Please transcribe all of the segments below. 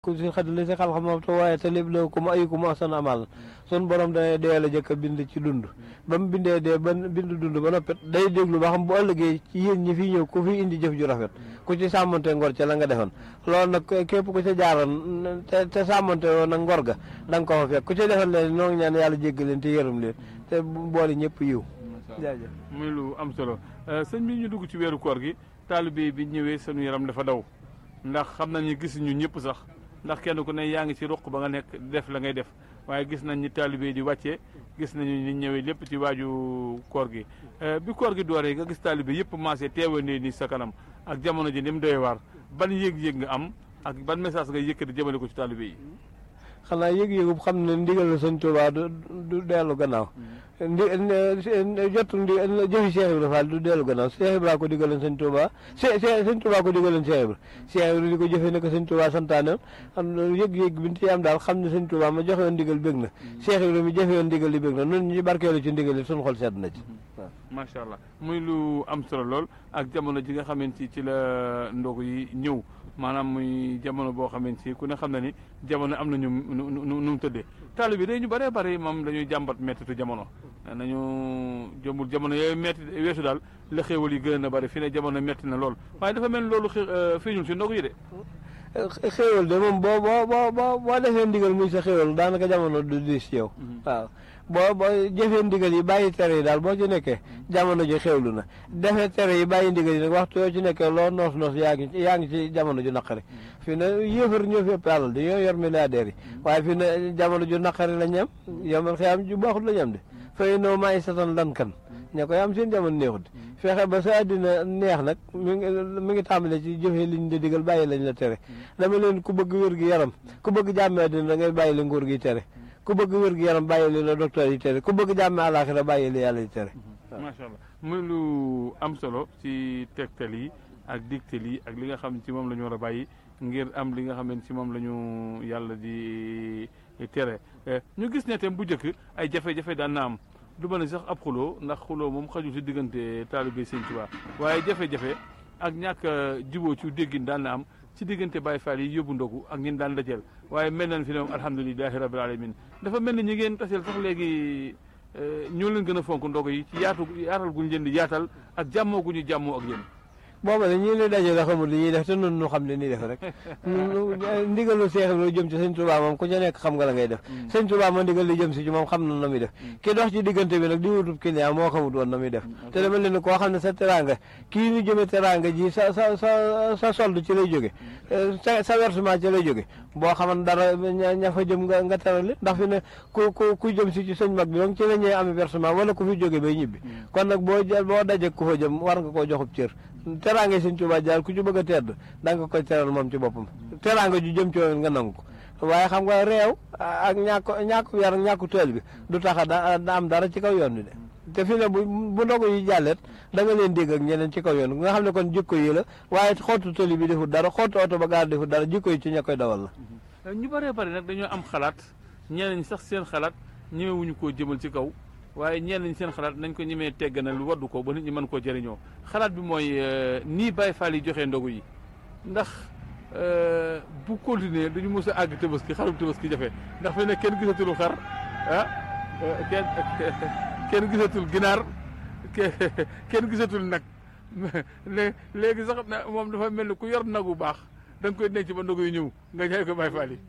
ku si xad li si xal xam te waaye te lépp la ku ma ayu ku ma asan amal sun borom dana dee la jëkk a bind ci dund ba mu bindee dee ba bind dund ba noppet day déglu ba xam bu ëllëgee ci yéen ñi fi ñëw ku fi indi jëf ju rafet ku ci sàmmante ngor ca la nga defoon loolu nag képp ku ca jaaroon te te sàmmante woon nag ngor ga da nga ko fa fekk ku ci defoon leen noo ngi ñaan yàlla jéggal leen te yërëm leen te boole ñëpp yiw jaajëf muy lu am solo sëñ bi ñu dugg ci weeru koor gi taalibe bi ñëwee sunu yaram dafa daw ndax xam nañu gis ñu ñëpp sax ndax kenn ku ne yaa ngi ci ruq ba nga nekk def la ngay def waaye gis nañ ni taalibe di wàccee gis nañu ni ñëwee lépp ci waaju koor gi bi koor gi dooree nga gis taalibe yëpp maasee teewa ne ni sa kanam ak jamono ji ni mu doy waar ban yëg-yëg nga am ak ban message nga yëkkati jëmale ko ci taalibe yi xanaa yëg-yëgub xam ne ndigal la sëñ Tuubaa du du dellu gannaaw ndi jot ndi jëfi Cheikh Ibra Fall du dellu gannaaw Cheikh Ibra ko digaloon sëñ Tuubaa sëñ Tuubaa ko digaloon Cheikh Ibra Cheikh Ibra di ko jëfee ne ko sëñ Tuubaa santaane am yëg-yëg bi ci am daal xam ne sëñ Tuubaa ma joxe woon ndigal bég na Cheikh Ibra mi jëfe woon ndigal li bég na nun ñu barkeelu ci ndigal li suñu xol sedd na ci macha allah muy lu am solo lool ak jamono ji nga xamante ci la ndogu yi ñëw maanaam muy jamono boo xamante ni ku ne xam na ni jamono am na ñu nu nu mu tëddee taalibe bi day ñu bëree bëri moom dañuy jàmbat mettitu jamono nañu jëmbul jamono yooyu metti weesu daal la xéewal yi gën a bëri fi ne jamono metti na lool waaye dafa mel loolu feeñul si ndogu yi de xéewal de moom boo boo boo boo boo defee ndigal muy sa xéewal daanaka jamono du diis ci yow waaw boo boo jëfee ndigal yi bàyyi tere yi daal boo ci nekkee jamono ji xewlu na defee tere yi bàyyi ndigal yi nag waxtu yoo ci nekkee loo noos noos yaa ngi yaa ngi ci jamono ju naqari fi ne yéefar ñoo fi ëpp alal di ñoo yor milliardaires yi waaye fi ne jamono ju naqari la ñam yomal xiyaam ju baaxut la ñam de fay noo maa ngi satan lan kan ña koy am seen jamono neexut fexe ba sa àddina neex nag mi ngi mi ngi tàmbale ci jëfee liñ la digal bàyyi lañ la tere dama leen ku bëgg wér gi yaram ku bëgg jàmme àddina da ngay bàyyi la nguur gi tere ku bëgg wér gi yaram bàyyi li la docteur yi tere ku bëgg jàmme àllaaxira bàyyi li yàlla yi tere macha allah muy lu am solo ci tegtal yi ak digtal yi ak li nga xam ci moom la ñu war a bàyyi ngir am li nga xam ne ci moom la ñu yàlla di tere ñu gis ne tam bu njëkk ay jafe-jafe daan na am du ma ne sax ab xuloo ndax xuloo moom xajul ci diggante taalibe Sëñ Tuubaa waaye jafe-jafe ak ñàkk juboo ci déggin daan na am ci diggante Baay Faal yi yóbbu ndogu ak ñin daan dajeel waaye mel nañ fi ne moom alhamdulilahi rabbil alamin dafa mel ni ñi ngeen taseel sax léegi ñoo leen gën a fonk ndogu yi ci yaatu yaatal guñ leen di yaatal ak jàmmoo gu ñu jàmmoo ak yéen booba ne ñii ne dajale xamul li ñuy def te nun nu xam li ñuy def rek ndigalu Seex Ibra jëm ci sëñ Tuubaa moom ku ca nekk xam nga la ngay def sëñ Tuubaa ma ndigal li jëm si ci moom xam na na muy def ki dox ci diggante bi nag di wutub client moo xamut woon na muy def te dama leen koo xam ne sa teranga kii ñu jëme teranga ji sa sa sa sa solde ci lay jóge sa sa versement ci lay jóge boo xaman dara ña fa jëm nga nga terali ndax fi ne ku ku ku jëm si ci sëñ mag bi donc ci la ñuy amee versement wala ku fi jóge bay ñibbi kon nag boo boo daje ku fa jëm war nga koo joxub cër teraanga sëñ Tuubaa jaar ku ci bëgg a tedd da nga koy teral moom ci boppam teraanga ju jëm ci woon nga nangu ko waaye xam nga réew ak ñàkk ñàkku yar ñàkku teel bi du tax a da am dara ci kaw yoon bi de te fi ne bu bu ndogu yi jàllet da nga leen dégg ak ñeneen ci kaw yoon nga xam ne kon jikko yi la waaye xottu tëli bi defut dara xottu oto ba gaar defut dara jikko yi ci ña koy dawal la ñu bëree bëri nag dañoo am xalaat ñeneen sax seen xalaat ñemewuñu koo jëmal ci kaw waaye ñenn ñi seen xalaat nañ ko ñemee tegganal waddu ko ba nit ñi mën koo jëriñoo xalaat bi mooy nii Baay Faal yi joxe ndogu yi ndax bu continuer duñu mos a àgg tabaski xarum tabaski jafe ndax fi ne kenn gisatul xar ah kenn kenn gisatul ginaar kenn gisatul nag léegi sax moom dafa mel ni ku yor nagu baax da nga koy denc ba ndogu yu ñëw nga jaay ko Baay Faal yi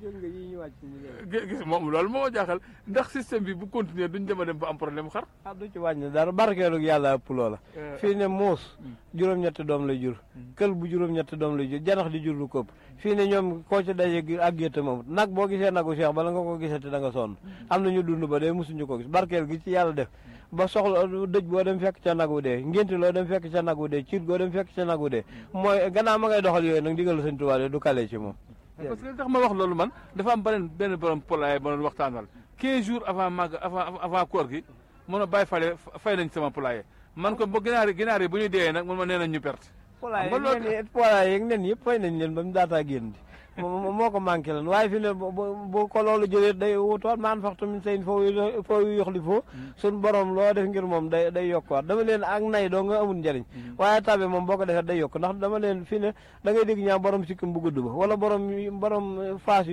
gis moom loolu moo jaaxal ndax système bi bu continuer duñ dem a dem ba am problème xar ah du ci wàññi dara barkeelu yàlla ëpp loola fii ne muus juróom-ñetti doom lay jur kël bu juróom-ñetti doom lay jur janax di jur lu këpp fii ne ñoom koo ci daje ak gétt moom nag boo gisee nagu Cheikh bala nga ko gisati da nga sonn am na ñu dund ba dee mosuñu ko gis barkeel gi ci yàlla def ba soxla dëj boo dem fekk ca nagu dee ngénti loo dem fekk ca nagu dee ciit goo dem fekk ca nagu dee mooy gannaaw ma ngay doxal yooyu nag ndigal Sëñ Tuubaa du kale ci moom parce que li tax ma wax loolu man dafa am beneen benn borom polaay ma doon waxtaanal 15 jours avant mag avant avant koor gi mun a bàyyi fale fay nañ sama poulailler man ko ba ginaar yi ginaar yi bu ñu deewee nag mun ma nee nañ ñu perte poulailler yeeg nen yëpp fay nañ leen ba mu daataa génn di moo ko manqué lan waaye fi ne bu ko loolu jëlee day wutuwaat maan faxtu min sayin foo foo yoxli foo suñ borom loo def ngir moom day day yokkuwaat dama leen ak nay doo nga amul njëriñ waaye tabe moom boo ko defee day yokk ndax dama leen fi ne da ngay dégg ñaa borom sikkim bu gudd ba wala borom borom faas